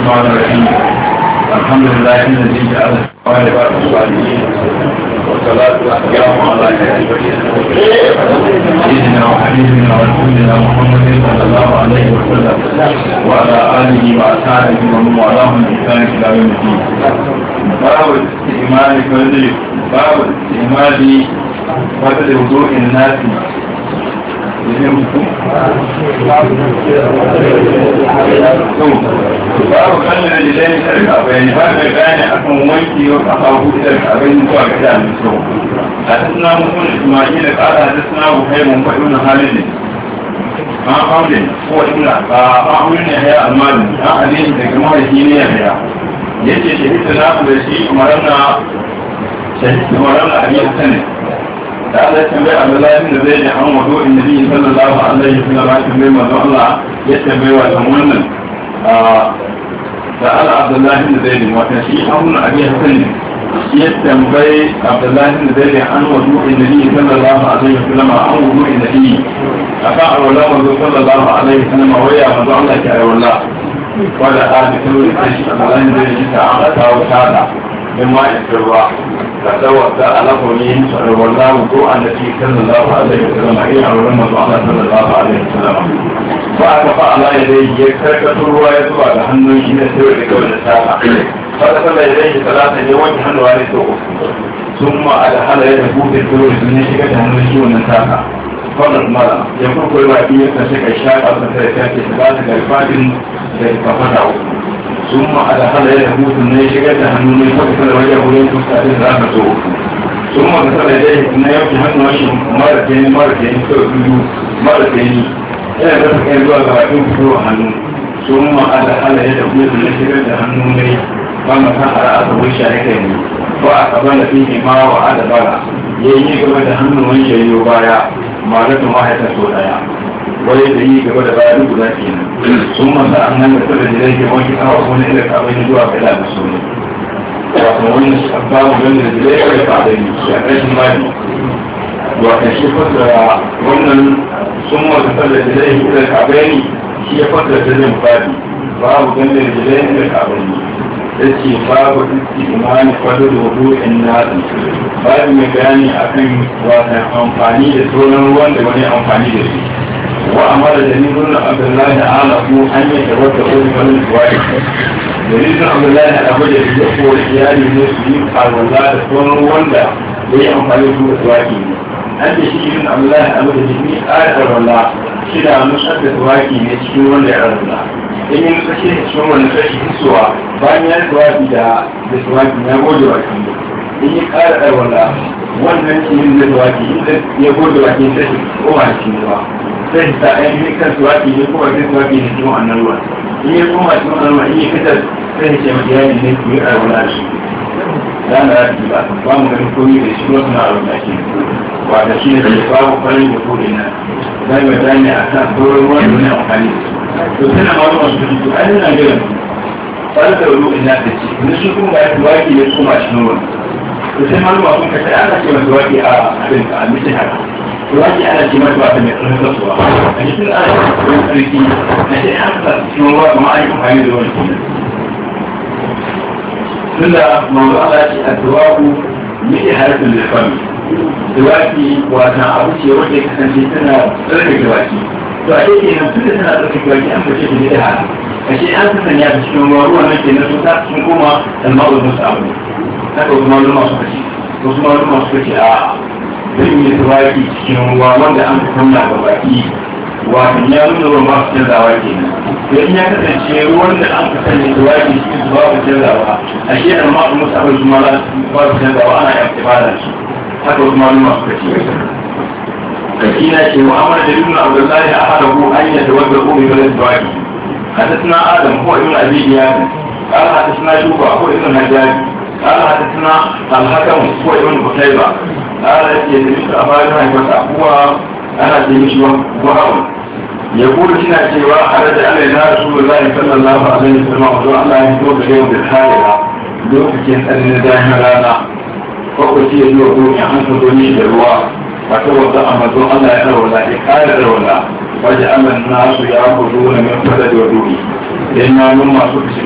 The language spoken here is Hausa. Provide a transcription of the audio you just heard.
الرحمن الرحيم الحمد لله الذي جعل الصالح الصالحين والصلاة والسلام على سيدنا وحبيبنا ورسولنا محمد صلى الله عليه وسلم وعلى آله وأصحابه ومن والاهم بإحسان إلى يوم الدين. باب الاستعمال فضل باب الاستعمال فضل وضوء الناس babu kallon da zai sarka bayani ba da gane akan wanki wa kafafu da abin zuwa ga da mai so a tasna mutum ismail kara da tasna bukai mun faɗi na halin ne an aure ko ina ba an aure ne ya almani an alini daga mahaifi ne ya ya yace shahidta na da shi umaranna shahidta umaranna abin sanin da Allah ya tambaye Abdullahi da zai ji an wado in nabi sallallahu alaihi wa sallam ya tambaye manzo Allah ya tambaye wa dan wannan da Allah Abdullahi da zai ji wata shi an abi hasan ya tambaye Abdullahi da zai ji an wado in nabi sallallahu alaihi wa sallam an wado in nabi akan alwala manzo sallallahu alaihi wa sallam waya manzo Allah ke alwala wanda a da kawai sai shi Abdullahi da zai ji ta an kawo tada من ماء الجراء فتوى على قولهم والله وضوء النبي صلى الله عليه وسلم أي علم الله صلى الله عليه وسلم فأكفى على يديه يكركة الرواية على هنو إن سوى لكول الساعة فدخل يديه ثلاثة يوم هنو عليه ثم أدخل يده في الدور من شكة هنو يشوى النساء قال المرأة يقول كل ما فيه نشك الشاك أو ثلاثة ثلاثة الفاتن ففتحوا ثم أدخل يده ثم يشكت هنوني فكسر وجهه ينفس تأثير رافته ثم كسر يديه ثم يمشي هنو وشه مرتين مرتين سوء مرتين إلى ذلك كان يقول غراتين فتوى هنون ثم أدخل يده ثم يشكت هنوني فما سحر أصبه الشاركين فأقبل فيه ما وعد بلا yayi gaba da hannun wani yayi baya ma da kuma ya taso daya wani da yi gaba da baya duk guda ke sun masa an nan da tsada da zai wanke kawo wani ila kawai zuwa ga da su ne wato wani babu gani da zai kai ka da ni ya kashin bani wato shi fasara wannan sun masa tsada da zai ila kawai ni shi ya fasara da zai bani babu gani da zai ila kawai ni ya ce babu iski imani kwado da wudu in nasi babu mai bayani akan wata amfani da sauran ruwan da wani amfani da su وأمر جرير بن عبد الله تعالى أن يتوضأ لمن الواحد جرير بن عبد الله أبو جرير يقول إيالي المسلمين قال والله تكون وندا لي أمفاني سورة الواحد أنت شيء بن عبد الله أبو جرير قال والله شدا مشهد الواحد يشكي وندا يا الله in yi nuka shi cikin wani kashi hisuwa bayan ya tuwafi da da tuwafi ya gode wa kan in yi kara ɗarwala wannan cikin da tuwafi inda ya gode wa kan kashi kowa cikin ruwa sai ta ainihin kan tuwafi ne kuma sai tuwafi ne cikin wannan ruwan in ya koma cikin wannan ruwan in ya fitar sai ya ce ma iyali ne ku yi ɗarwala da shi da na rafi ba ba mu ganin komi da shi wasu na ɗarwala shi wata shi ne da babu farin da kodin nan zai mai bayani a kan sauran ruwan da ne amfani da su to tana ma ruwan su fito ai ina jiran fara da ruwan ina da ce wani shi kuma ya tuwaki ya koma cikin ruwan to sai malama sun kashe ana ce masa tuwaki a abin a mishin haka tuwaki ana ce masa wata mai tsarin kasuwa a cikin ana ce wani tsarki na ce an sa cikin ruwa kuma an yi amfani da ruwan kenan tunda manzo Allah ce a tuwaku miji harfin lifami tuwaki wata abu ce wanda ya kasance tana tsarkake baki to a yake nan tunda tana tsarkake baki an bace ta da haka ashe an san sanya ta cikin ruwa ruwan nan kenan sun ta sun koma alma'ul musabu haka wasu maluma suka ce wasu maluma suka ce a zan yi tuwaki cikin ruwa wanda an fi kunna ga baki wato ya nuna ruwan ba su canzawa kenan to in ya kasance ruwan da an fi sanya tuwaki cikin su ba su canzawa ashe alma'ul musabu su ma ba su canzawa ana yan ibada su haka wasu maluma suka ce كثيرا شيء وأمر جرير عبد الله أحده أن يتوضأ ببلد الواجب حدثنا آدم هو ابن أبي إياد قال حدثنا شوبة هو ابن الحجاج قال حدثنا الحكم هو ابن قتيبة قال يدرس أبانا هو أنا جميش وهو يقول هنا سوى خرج علينا رسول الله صلى الله عليه وسلم وقال الله يتوب اليوم بالحاجة لوكتين أن دائما رانا فقلت يدوه عن فضوني بالرواح فتوضا امر الله يرولى قال يرولى وجعل الناس ياخذون من فضل وضوئه لان من ما